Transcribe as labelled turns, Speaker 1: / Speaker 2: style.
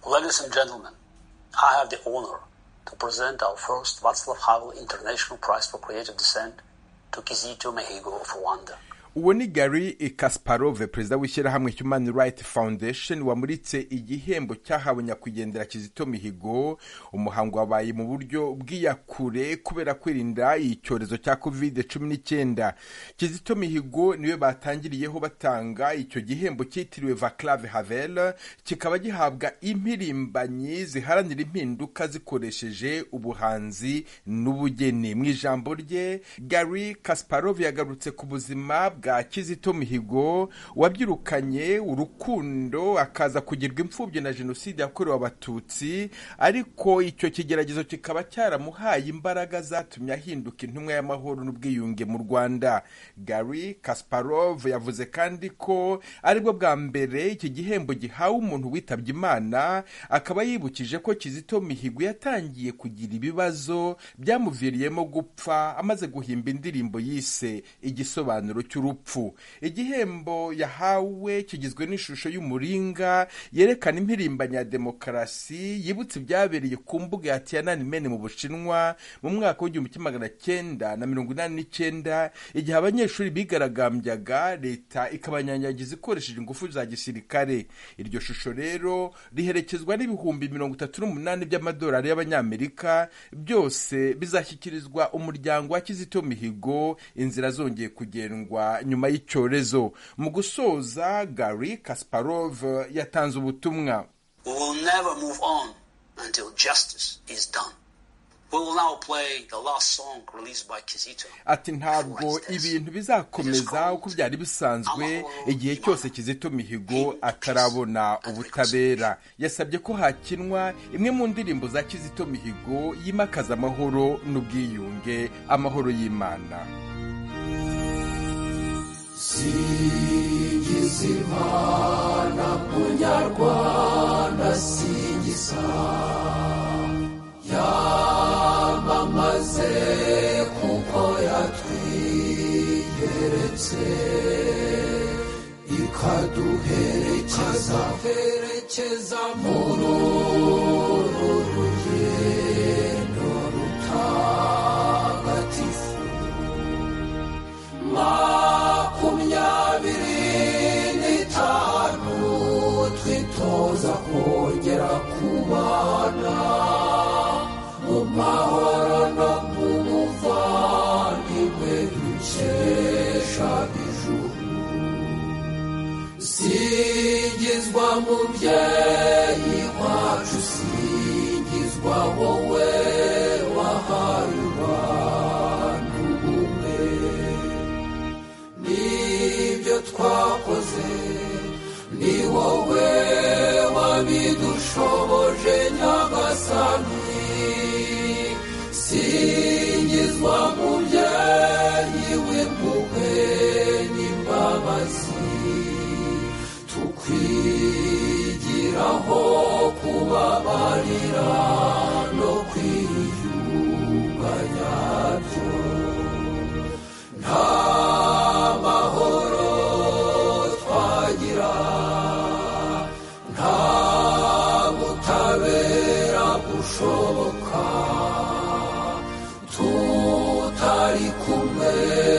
Speaker 1: Ladies and gentlemen, I have the honor to present our first Václav Havel International Prize for Creative Dissent to Kizito Mihigo of Rwanda.
Speaker 2: uwo ni gary kasparov perezida w'ishyirahamwe human right foundation wamuritse igihembo cyahawe nyakwigendera kizito mihigo umuhango wabaye mu buryo bw'iyakure kubera kwirinda icyorezo cya covid cumi n'icyenda kizito mihigo niwe batangiriyeho batanga icyo gihembo cyitiriwe vaclave havel kikaba gihabwa impirimbanyi ziharanira impinduka zikoresheje ubuhanzi n'ubugeni mu ijambo rye gary kasparov yagarutse ku buzima bwa bwa kizito mihigo wabyirukanye urukundo akaza kugirwa imfubyi na jenoside yakorewe abatutsi ariko icyo kigeragezo kikaba cyaramuhaye imbaraga zatumye ahinduka intumwa y'amahoro n'ubwiyunge mu rwanda gary kasparov yavuze kandi ko aribwo bwa mbere iki gihembo gihawe umuntu witabye imana akaba yibukije ko kizito mihigo yatangiye kugira ibibazo byamuviriyemo gupfa amaze guhimba indirimbo yise igisobanuro cy'urupfu urupfu igihembo yahawe kigizwe n'ishusho y'umuringa yerekana impirimbanyi ya demokarasi yibutse ibyabereye ku mbuga ya tiananmen mu bushinwa mu mwaka w'igihumbi kimwe magana cyenda na mirongo inani n'icyenda igihe abanyeshuri bigaragambyaga leta ikabanyanyagiza ikoresheje ingufu za gisirikare iryo shusho rero riherekezwa n'ibihumbi mirongo itatu n'umunani by'amadolari y'abanyamerika byose bizashyikirizwa umuryango wa kizito mihigo inzira zongeye kugendwa nyuma y'icyorezo mu gusoza gary kasparov yatanze ubutumwa
Speaker 1: We will never move on until justice is done. We will now play the last song released by Kizito.
Speaker 2: ati ntabwo ibintu bizakomeza uko byari bisanzwe igihe cyose kizito mihigo atarabona ubutabera yasabye ko hakinwa imwe mu ndirimbo za kizito mihigo yimakaza amahoro n'ubwiyunge amahoro y'imana
Speaker 3: Sigizimana munyarwanda sigisa yamamaze kuko yatwigeretse ikaduherekeza herekeza muri uru rugendo rutagatifu makumyabiri n'itanu twitoza kongera kubana mu mahoro no mu buvandimwe dukesha ijuru singizwa mubyeyi wacu singizwa wowe wahaye abantu ubumwe nibyo twakoze ni wowe wabidushoboje nyagasani singizwa mubyeyi w'impuhwe n'imbabazi tukwigiraho kubabarira no kwiyunganya byo nta mahoro twagira nta butabera bushoboka tutari kumwe